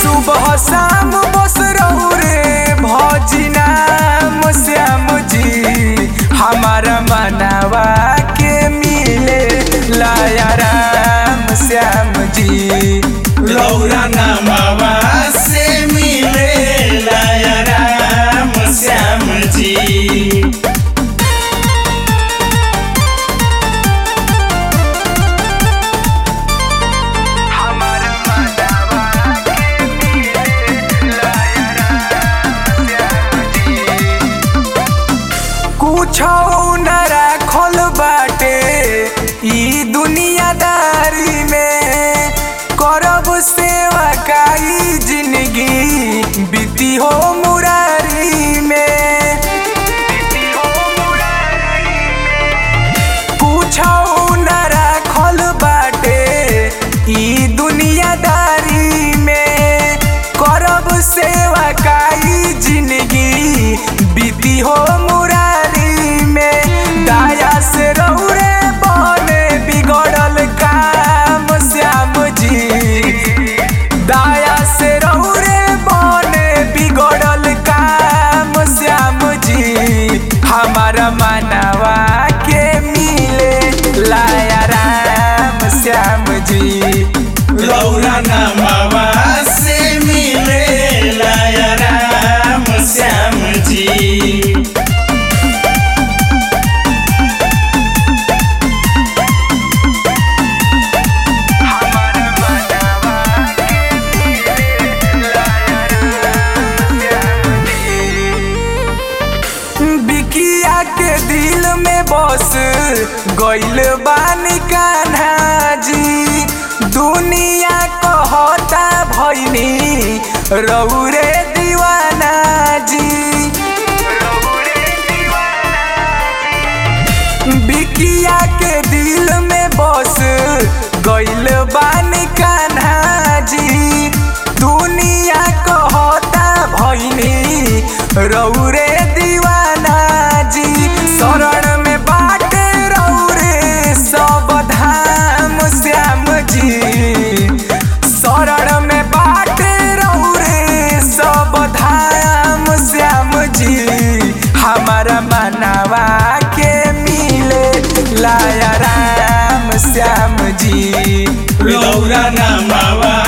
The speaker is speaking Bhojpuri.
सुबह शाम बस रहू रे भौजी नाम श्याम जी हमारा मनावा के मिले लाया राम श्याम जी लौरा नामावा से मिले लाया राम श्याम जी हमारा मनावा के मिले लाया राम श्याम जी कुछ न राखल बाटे ई दुनियादारी में करब सेवा काई जिंदगी बीती हो मुरारी में कुछ न राखल बाटे ई दुनियादारी में करब सेवा काई जिंदगी बीती हो मुरारी में दाया से रौरे बने बिगड़ल काम श्याम जी दाया से रौरे बने बिगड़ल काम श्याम जी हमारा मानवा के मिले लाया राम श्याम जी लौरा नामावा से मिले लाया राम श्याम जी बिकिया के दिल में बस गइल बानी कान्हा जी दुनिया कहता भैनी रौरे दीवाना जी बिकिया के दिल में बस गइल बानी कान्हा जी दुनिया कहता भैनी रौरे दीवाना जी शरण में बाटे रौरे सब धाम श्याम जी शरण में बाटे रौरे सब धाम श्याम जी हमारा मनावा के मिले लाया राम श्याम जी लौरा नामावा